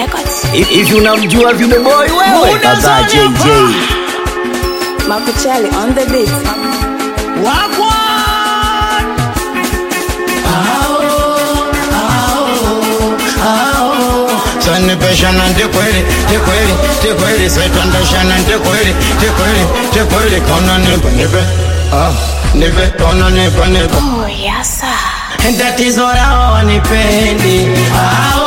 Records. Hivi unamjua Vino Boy wewe? Kaka JJ. Makuchali on the beat. sanipeshana ndikweli tikweli tikweli setwandashana ndikweli tikweli tikweli kona nipe nipe ah, nipe kona nipe nipe Oh, yes, sir. tatizo lao wanipendi ao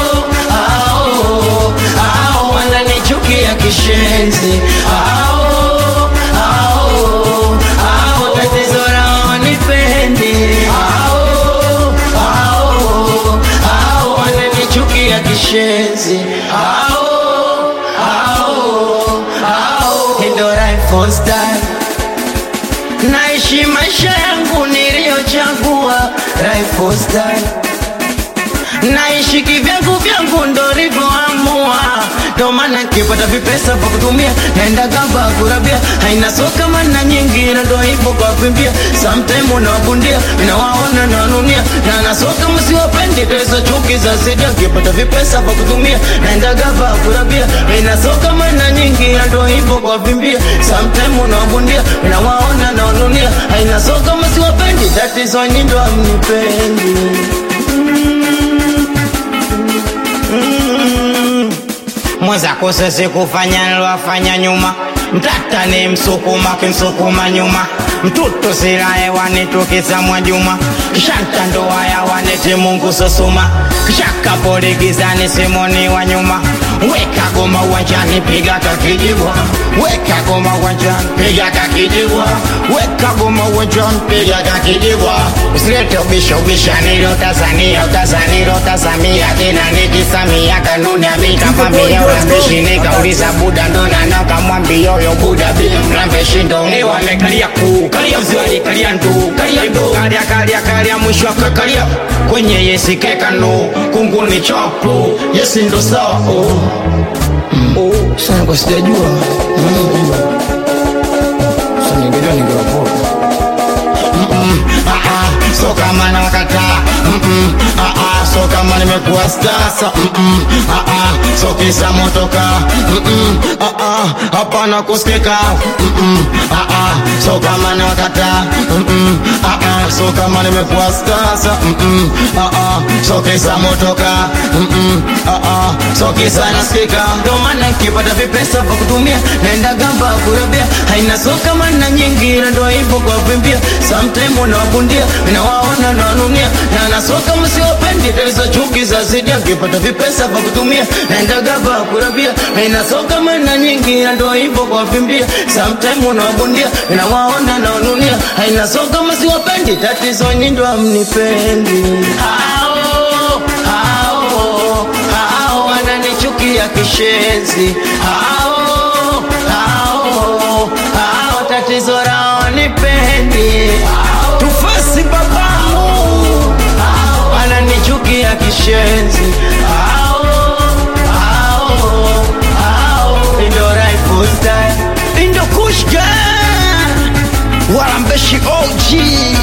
ao ao wananichukia kishenzi ao ao ao tatizo lao wanipendi ao ao ao wananichukia kishenzi ao ao ao ndo life style naishi maisha yangu niliyochagua lifestyle naishi kivyangu vyangu ndo livyoamua ndo maana nikipata vipesa vya kutumia naenda gamba kurabia haina soka mana nyingi na ndo hivyo kwa kuimbia sometime unawabundia minawaona nawanunia na nasoka msiwapendi tezo chuki za sida nikipata vipesa vya kutumia naenda gamba kurabia haina soka mana nyingi na ndo hivyo kwa kuimbia sometime unawabundia minawaona nawanunia haina soka msiwapendi tatizo nyindo amnipendi mwenzako sisi kufanya nilwafanya nyuma mtata ni msukuma kimsukuma nyuma mtutu sila hewani tukisa juma kishanta ndoa ya waneti mungu sosuma kishaka poli gizani simoni wa nyuma weka goma uwanjani piga kakijibwa weka goma uwanjani piga kakijibwa weka goma uwanjani piga kakijibwa usilete ubisha ubisha nilo Tanzania utazanilo tazamia tena nikisamia kanuni amikavamia ulambishi nikauliza buda ndona nakamwambia yo buda mlambeshi ndo ni wamekalia kuu kalia mziwani kalia ndu kalia ndu kalia kalia kalia mwisho akakalia kwenye yesi kekano kunguni chopu yesi ndo sawa oh. Mm. Oh, sana kwa sijajua Mm. Sasa ningejua ningewapota Mm-mm, ah, ah, so kama nakataa Mm-mm, ah, ah, so kama nimekuwa stasa Mm-mm, ah, ah, so kisa motoka Mm-mm, ah, ah, hapana kusikika Mm-mm, ah, ah, so kama nakataa Mm-mm, ah, ah, so kama nimekuwa stasa Mm-mm, ah, ah, so kisa motoka Mm-mm, ah, ah, so kisa nasikika ndo maana nikipata vipesa vya kutumia naenda gamba kurabia haina so kama na nyingi na ndo hivyo kwa vimbia sometime unawabundia nawaona nawanunia na nasoka msiwapendi tatizo chuki za zidia nikipata vipesa vya kutumia naenda gamba kurabia haina so kama na nyingi na ndo hivyo kwa vimbia sometime unawabundia nawaona nawanunia haina so kama siwapendi tatizo nyindo amnipendi hao hao hao wananichukia kishenzi hao hao hao tatizo lao nipendi tufasi babamu wananichukia kishenzi hao hao hao indo raifustai indo kushka walambeshi og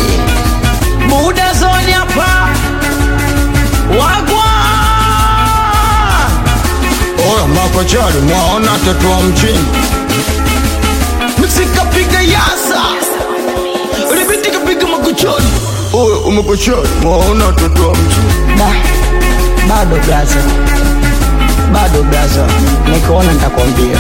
buda zoni hapa wagwa Oya makochari mwaona toto wa mjini Msikapiga yasa Ribiti kapiga makochari Oya umakochari mwaona toto wa mjini Da. Bado blaza. Bado blaza. Nikiona nitakwambia.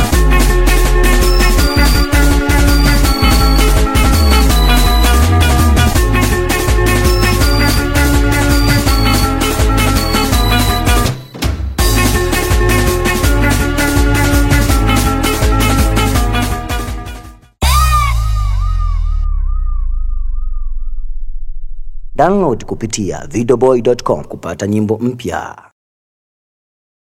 Download kupitia videoboy.com kupata nyimbo mpya.